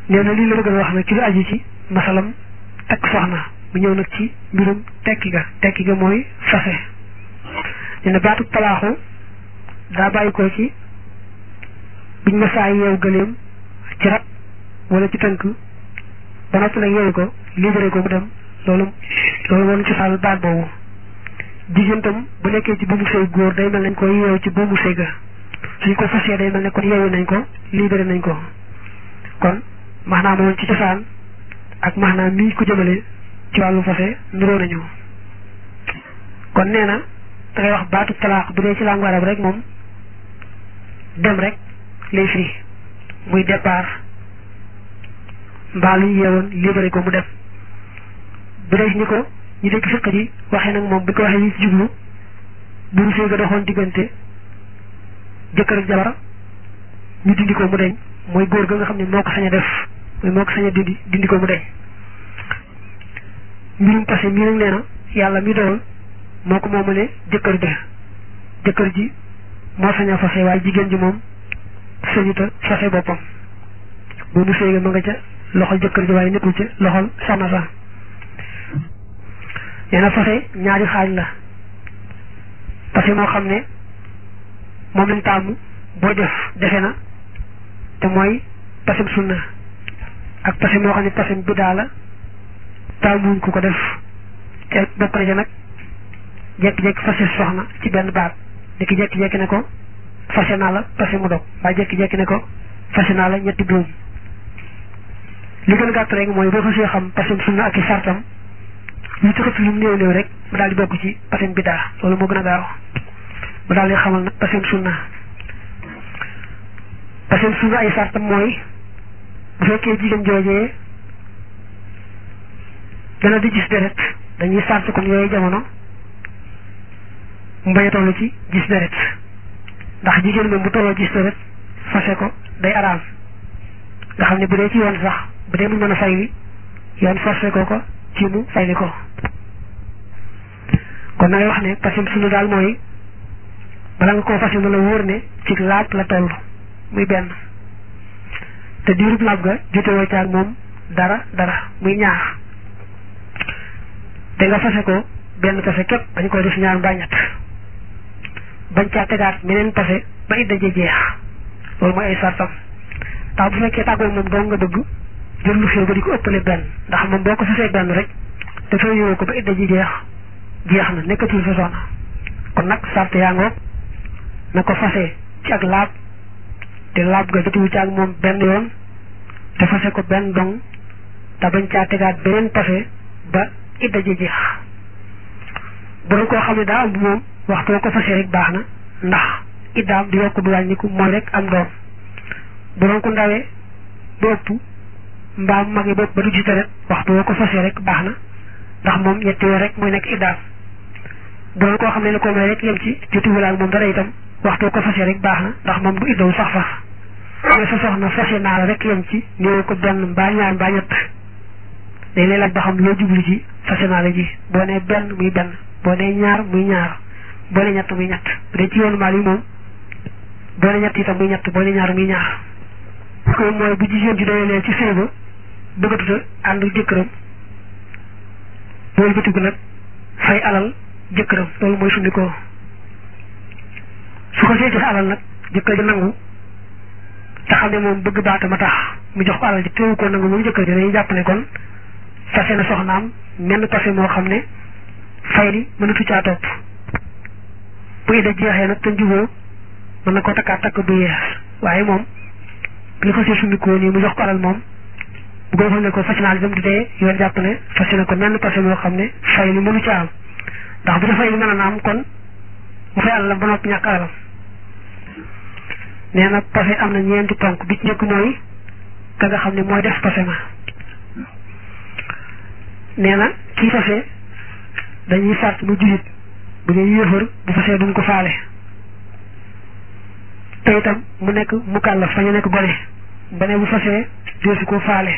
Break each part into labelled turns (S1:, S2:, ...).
S1: nee na lii la bëgg a wax nag ci lu aju ci masalam takk soxna mu ñëw nag ci mbirum tekki ga tekki ga mooy fase nee na baatu talaaxu daa bàyyi ko ci biñ ma saa yeew gëleem ci rat wala ci tënk ba noppi nag yeewu ko libéré ko mu dem loolu loolu woon ci sàll baat boobu jigéen tam bu nekkee ci buumu sëy góor day mel nañ ko yeew ci buumu sëy ga suñ ko fasee day mel ne kon yeewu nañ ko libéré nañ ko kon maanaam woon ci cosaan ak maanaam mii ko jëmale ci wàllu fase nuroo nañu kon nee na da ngay wax baatu talaax bu dee ci langue arabe rek moom dem rek lay firi muy départ mbaa lu ñu yeewoon libéré ko mu dem bu dee ñi ko ñu dégg fiq ji waxee nag moom bi ko waxee ñu ci jublu buuru sëy ga doxoon diggante jëkkër ak jabar ñu dindi ko mu deñ mooy góor ga nga xam ne moo ko sañ a def mooy moo ko sañ a dindi dindi ko mu deñ mbirum passé mii nag nee na yàlla mi doon moo ko moomale jëkkër ja jëkkër ji moo sañ a fase waaye jigéen ji moom sañuta fase boppam boobu sëy ga ma nga ca loxol jëkkër ji waaye nekkul ca loxol soxna sa nee na fase ñaari xaaj la parce que moo xam ne moom lañ tàmm boo def defe na te mooy pasem sunna ak pasem moo xam ne pasem bidaa la tàmmuñ ku ko def te bokk na ca nag jekki-jekki fase soxna ci benn baat di ki jekki-jekki ne ko fase naa la pase mu dog waaye jekki-jekki ne ko fase naa la ñetti buum li gën a gàtt rek mooy boo fasee xam pasem sunna ak i sartam lu ci xëpp lu mu néew néew rek mu daal di bokk ci pasem bidaa loolu moo gën a gaaw mu daal di xamal nag pasem sunna pasem sunna ay sartam mooy bu fekkee jigéen joojee dana di gis deret dañuy sart kon yooyu jamono mu bañ a toll ci gis deret ndax jigéen moom bu tolloo gis deret fase ko day araam nga xam ne bu dee ci yoon sax bu dee mu mën a fay wi yoon forcé ko ko ci mu fay li ko kon na ngay wax ne pasem sunna daal mooy bala nga koo fase na la wóor ne ci laab la toll muy benn te diirub laab ga jotewoo caag moom dara dara muy ñaar te nga fase ko benn pase képp dañ koy def ñaar mbaa ñett bañ caa tegaat meneen pase ba idda ji jeex loolu mooy ay sartam ndax bu fekkee tàggoo moom dong nga bëgg jël lu xew ba di ko ëppale benn ndax moom boo ko fasee benn rek te soo yowoo ko ba idda ji jeex jeex na nekkatul sa soxna kon nag sart yaa ngoog na ko fase ci ak laab te laab ga jotuwu ci ak moom benn yoon te fase ko benn dong te bañ caa tegaat beneen pase ba idda ji jeex bu doon koo xam ne daa am moom waxtu ko fase rek baax na ndax iddaam di yokk du wàññiku mooy rek am doom bu doon ko ndawee ba ëpp mbaa mu magee ba ëpp ba du gis rek waxtu ko fase rek baax na ndax moom ñetti weer rek mooy nekk iddaam bu doon koo xam ne la ko may rek yem ci jotuwul ak moom dara itam waxtu ko fase rek baax na ndax moom du iddawu sax faf mooy sa soxna fase naa la rek yem ci néew ko benn mbaa ñaar mbaa ñett day lay laaj ba xam loo jublu ci fase naa la ji boo nee benn muy benn boo nee ñaar muy ñaar boo nee ñett muy ñett bu dee ci yoonu maal yi moom boo nee ñett itam muy ñett boo nee ñaar muy ñaar ko mooy bu jigéen ji doyalee ci sëy ba bëggatuta ànd jëkkëram boolu batigu nag fay alal jëkkëram loolu mooy sundi ko su ko see joxe alal nag jëkkër ji nangu te xam ne moom bëgg baata ma tax mu jox ko alal ji teewu ko nangu moom jëkkër ji dañuy jàpp ne kon fase na soxnaam menn passé moo xam ne fay li mënatu caa topp bu idda jeexee nag te njuboo mën na ko takkaat takk bu yees waaye moom bi nga fasee sumikoo nii mu jox ko alal moom bu ko xam ne ko fas naa dem du dee yoon jàpp ne fas na ko menn passé moo xam ne fay li mënu ca am ndax bu dafay li mën a am kon mu fay alalam ba noppi ñàkk alalam nee na passé am na ñeenti ponk bi ci njëkk mooy ka nga xam ne mooy def passé ma nee na kii fase dañuy sart mu julit bu dee yéefar bu fasee duñ ko faale te itam mu nekk mu kàllaf fa ñu nekk gone ba ne bu fasee deesu ko faale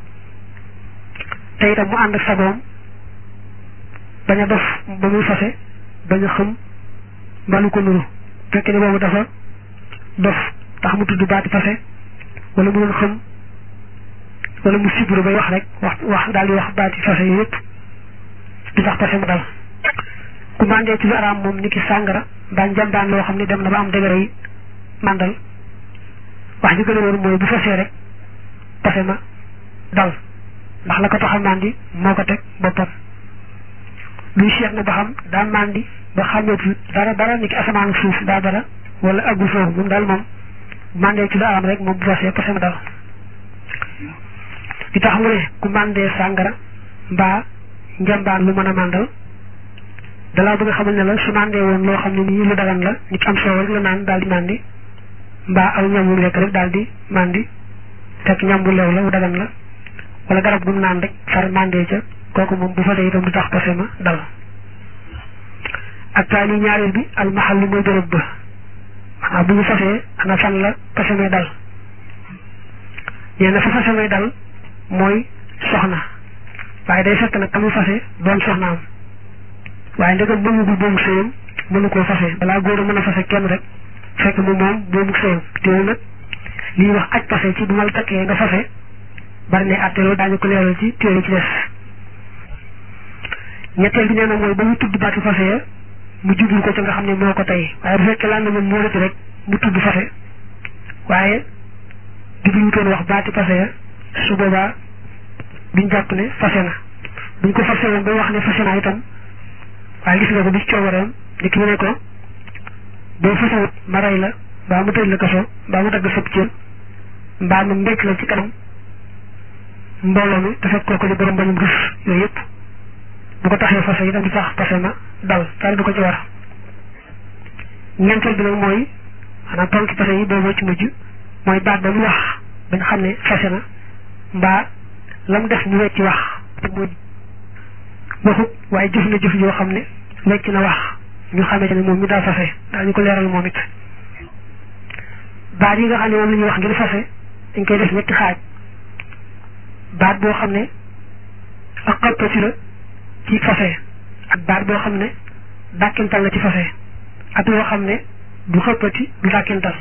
S1: te itam mu ànd ak sagoom bañ a dof ba muy fase bañ a xam mbalu ko nuru fekkee ne boobu dafa dof tax mu tudd baati fase wala mu doon xam wala mu sibru bay wax rek wax wax daal di wax baati fase yi yëpp du tax pase mu dal ku mandee ci lu araam moom ni ki sàngara mbaa njambaan loo xam ne dem na ba am dëgëra yi màndal wax ji gën a wóor mooy bu fasee rek pase ma dal ndax la ko tax a màndi moo ko teg boppam luy seet na ba xam daa màndi ba xàmmeetu dara dara ni ki asamaan suuf daa dara wala aggu foofu moom daal moom mandee ci lu araam rek moom bu fasee pase ma dal li tax mu ne ku mandee sàngara mbaa njambaan lu mën a màndal dalaa bëgg a xamal ne la su mandee woon loo xam ne nii lu dagan la nit am soow rek la naan daal di màndi mbaa aw ñam wu lekk rek daal di màndi fekk ñam bu leew la wu dagan la wala garab gu mu naan rek far mandee ca kooku moom bu fa dee itam du tax pase ma dal ak taali ñaareel bi almahallu mooy bërëb ba maanaam bu ñu fasee ana fan la pase may dal nee na fa fase may dal mooy soxna waaye day fekk nag ka mu fase doon soxnaam waaye ndegam mënugul boobu sëyam mënu koo fase balaa góor a mën a fase kenn rek fekk mu moom boobu sëyam teewul nag li ñuy wax aj fase ci bu ma la takkee nga fase bari ne àtteeloo daañu ko leeral ci téere ci des ñetteel bi nee na mooy ba mu tudd baatu fase ya mu jublu ko ci nga xam ne moo ko tey waaye bu fekkee lan na moom moo rek mu tudd fase waaye jublu toon wax baati fase ya su boobaa duñ jàpp ne fase na buñ ko fase woon ba wax ne fase na itam waaye gis nga ko bi ci coobareem ni ki mu ne ko boo fasewut ma rey la mbaa mu tëj la kaso mbaa mu dagg sëb cër mbaa mu mbécc la ci kanam mbooloo mi te fekk kooku di borom bañum rus yooyu yëpp bu ko taxee fase itam di tax fase ma dal dara du ko ci war ñeenteel bi nag mooy maanaam tontu fase yi boobu ci mujj mooy baat ba mu wax bañ xam ne fase na mbaa la mu def ñu wecc wax te mooy waxut waaye jëf na jëf yoo xam ne wecc na wax ñu xamee ne moom mi daa fase daa ñu ko leeral moom it baat yi nga xam ne moom la ñuy wax ngir fase dañ koy def ñetti xaaj baat boo xam ne ak xappati la ci fase ak baat boo xam ne dàkkintal la ci fase ak loo xam ne du xëppati du dàkkintal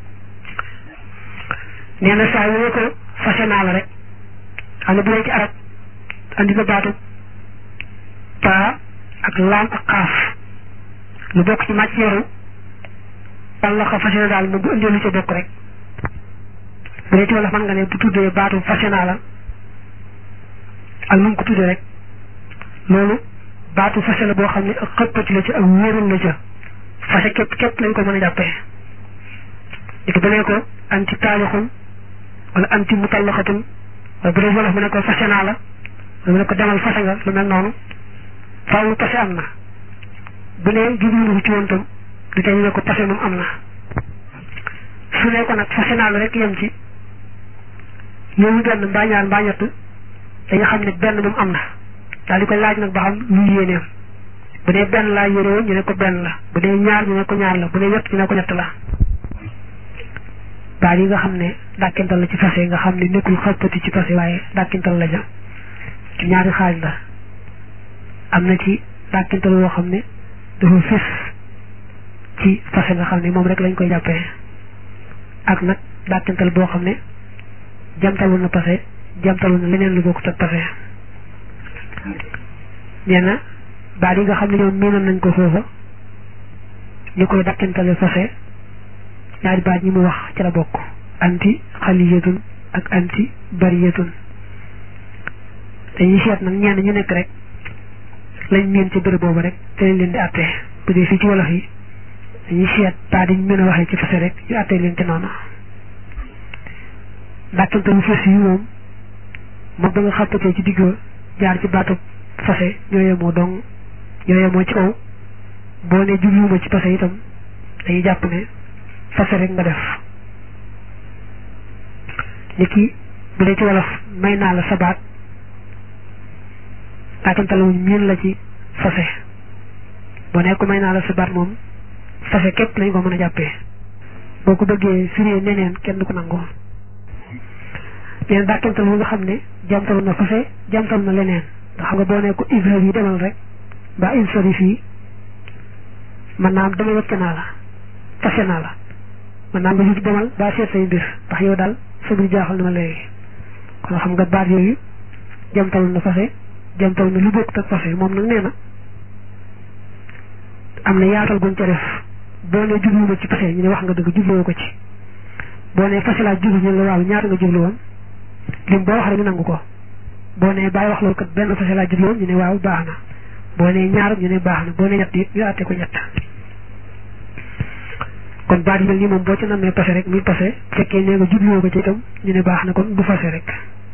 S1: nee na saa yoo ko fase naa la rek xam ne bu dee ci arab andi na baatu paa ak laam ak xaaf lu bokk ci matière walla xa fase na daal moom bu indee lu ca bokk rek bu dee ci wala man nga ne bu tuddee baatu fase naa la ak nu mu ko tuddee rek loolu baatu fase la boo xam ne ak xëppati la ci ak wóorul la ca fase képp képp lañ ko mën a jàppee léegi bu ne ko anti taalixun wala anti mutallaxatun wala bu dee wolof mu ne ko fase naa la wala mu ne ko demal fase nga lu mel noonu faaw pase am na bu ne jubluwul ci woon tam du tey ñu ne ko pase moom am na su ne ko nag fase naa la rek yem ci ñooñu benn mbaa ñaar mbaa ñett dañu xam ne benn moom am na daal di koy laaj nag ba xam lu yéeneem bu dee benn laa yéene woon ñu ne ko benn la bu dee ñaar ñu ne ko ñaar la bu dee ñett ñu ne ko ñett la baat yi nga xam ne dàkkintal la ci fase nga xam ne nekkul xëppati ci fase waaye dàkkintal la ja ci ñaari xaaj la am na ci dàkkintal woo xam ne dafa fis ci fase nga xam ne moom rek lañ koy jàppee ak nag dàkkintal boo xam ne jamtalu na pase jamtalu na leneen lu bokkut ak pase nee na baat yi nga xam ne ñoom miinal nañ ko foofa ñu koy dàkkintale fase ñaari baat ñi mu wax ci la bokk anti xaliyatun ak anti bariyatun dañuy seet nag ñenn ñu nekk rek lañ miin ci bërëb boobu rek te lañ leen di àttee bu dee fii ci wolof yi dañuy seet baat yi ñu mën a waxee ci fase rek ñu àttee leen ci noonu dàkkintalu fas yi moom moom ba nga xàppatee ci digg jaar ci baatu fase ñoo yemoo dong ñoo yemoo ci kaw boo ne jubluwuma ci fase itam dañuy jàpp ne fase rek nga def ni ki bu dee ci wolof may naa la sabaat dàkkintaluwuñ miin la ci fase boo ne ko may naa la sabaat moom fase képp lañ ko mën a jàppee boo ko bëggee firee neneen kenn du ko nangoo leen dàkkantal bu nga xam ne jamtalu na fase jamtal na leneen nga xam nga boo ne ko isra yi demal rek mbaa insari fii man naam dama wecc naa la fase naa la man naam nga jug demal baa seet say mbir ndax yow daal sa mbir jaaxal na ma léegi kon xam nga baat yooyu jamtal na fase jamtal na lu bokk ak fase moom nag nee na am na yaatal guñ ca def boo ne jubluwuma ci fase ñu ne wax nga dëgg jubluwoo ko ci boo ne fase laa jublu ñu ne la waaw ñaata nga jublu woon lim boo wax rek ñu nangu ko boo ne bàyyi wax loolu kat benn fase laa jublu woon ñu ne waaw baax na boo ne ñaar ñu ne baax na boo ne ñett it ñu àtte ko ñett kon baat yi mel nii moom boo ci namee fase rek muy fase fekkee nee nga jubluwoo ko ci itam ñu ne baax na kon du fase rek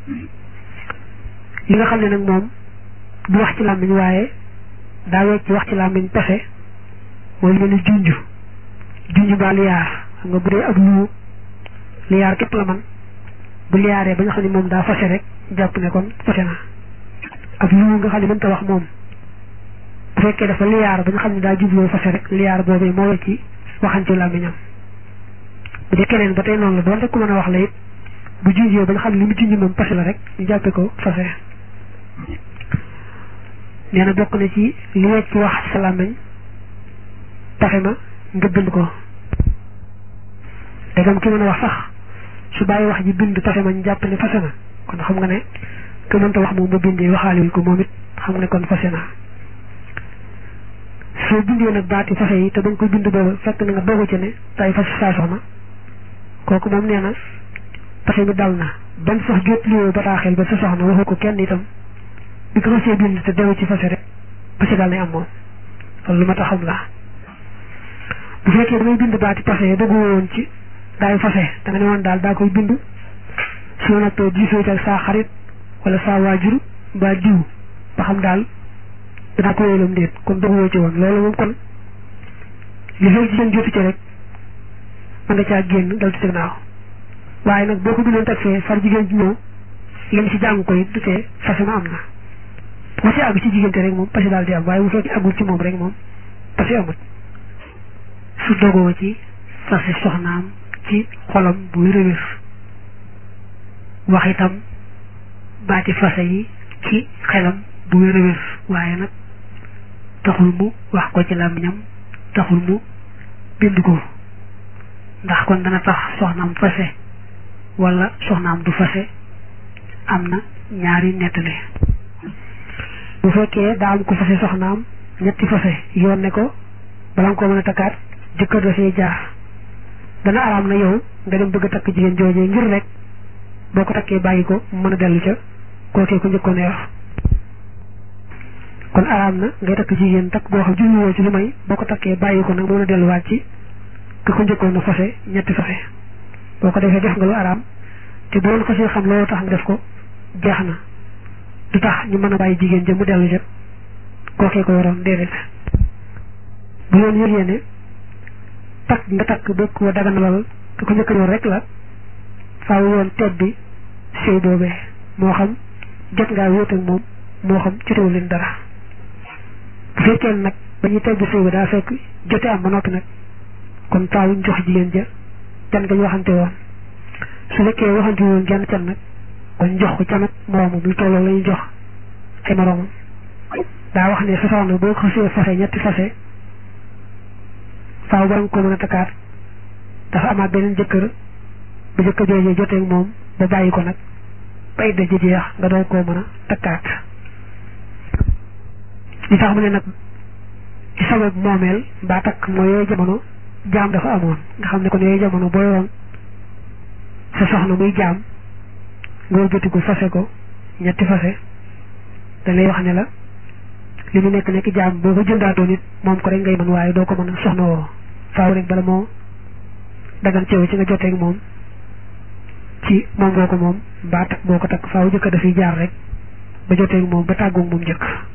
S1: li nga xam ne nag moom du wax ci làmmiñ waaye daa wecc wax ci làmmiñ fase mooy lu mel ni junj junj mbaa liyaar xam nga bu dee ak lu liyaar képp la man bu liyaaree ba nga xam ne moom daa fase rek jàpp ne kon fase na ak lu nga xam ne mënta wax moom bu fekkee dafa liyaar ba nga xam ne daa jubloo fase rek liyaar boobee moo wecci waxante làmmiñam bu dee keneen ba tey noonu la doon rek ku mën a wax la it bu junjee ba nga xam ne li mu junj moom fase la rek ñu jàppe ko fase nee na bokk na ci li wecc wax sa làmmiñ taxe ma nga bind ko dagam ki mën a wax sax su bàyyi wax ji bind taxe ma ñu jàpp ne fase na kon xam nga ne ke mënta wax moom ba bindee waxaale wuñ ko moom it xam nga ne kon fase na soo bindee nag baati fase yi te bañ ko bind booba fekk na nga dogu ci ne tay fase saa soxna kooku moom nee na fase mi dal na ban sax jot lioo bataaxel ba sa soxna waxu ko kenn itam bi ko fasee bind te dewu ci fase rek fase dal nay am moom loolu lu ma tax xam la bu fekkee damay bind baati fase dogu woon ci daay fase da nga ne woon daal daa koy bind su ma nattoo diisoo ci ak saa xarit wala saa waajur mbaa diw ba xam daal danaa ko wéyalam déet kon doguwoo ci woon loolu moom kon li xew ci seen jotu ci rek mën nga caa génn dal ci sa gannaaw waaye nag boo ko bindoon teg fee far jigéen ci ñëw yem ci jàng ko it du tee fase ma am na bu ci àgg ci jigéente rek moom fase daal di am waaye bu fekkee àggul ci moom rek moom fase amut su dogoo ci fase soxnaam ci xolam bu wér a wér wax itam baati fase yi ci xelam bu wér a wér waaye nag taxul mu wax ko ci làmmiñam taxul mu bind ko ndax kon dana tax soxnaam fase wala soxnaam du fase am na ñaari nettali bu fekkee daa am ko fase soxnaam ñetti fase yoon ne ko bala nga ko mën a takkaat jëkkër dafay jaar dana araam na yow nga dem bëgg a takk jigéen joojee ngir rek boo ko takkee bàyyi ko mën a dellu ca kookee ko njëkkoon a yor kon araam na ngay takk jigéen takk boo xam jubluwoo ci lu may boo ko takkee bàyyi ko nag mën a delluwaat ci ki ko njëkkoon a fase ñetti fase boo ko defee def nga lu araam te boo ko see xam loolu tax nga def ko jeex na du tax ñu mën a bàyyi jigéen ja mu dellu ca kookee ko yoroon déedéet bu yoon yëgee ne takk nga takk bëgg ko daganalal ki ko njëkk yor rek la faaw yoon teet bi sëy boobee moo xam jot ngaa wéet ak moom moo xam jotewu leen dara bu fekkee nag ba ñuy teg bi sëy ba daa fekk jote am ba noppi nag kon taawuñ jox jigéen ja can nga ñu waxante woon su fekkee waxante woon genn can nag kon jox ko can ak moroomam lu tolloo la ñuy jox ay moroomam daa wax ne sa soxna boo ko xasee fase ñetti fase faaw ba nga ko mën a takkaat dafa amaat beneen jëkkër ba jëkkër joojee joteeg moom ba bàyyi ko nag ba idda ji jeex nga doon koo mën a takkaat li tax mu ne nag ci sabab moomeel mbaa takk mooy yooyu jamono jaam dafa amoon nga xam ne kon yooyu jamono boo yoroon sa soxna muy jaam nga bëtiku fase ko ñetti fase da lay wax ne la li mu nekk nekk jaam boo ko jëndaatoo nit moom ko rek ngay mën waaye doo ko mën a soxna woo faaw rek bala moo dagan ceew ci nga joteeg moom ci moom ngoo ko moom mbaa takk boo ko takk faaw jëkk dafiy jaar rek ba joteeg moom ba tàggoog moom njëkk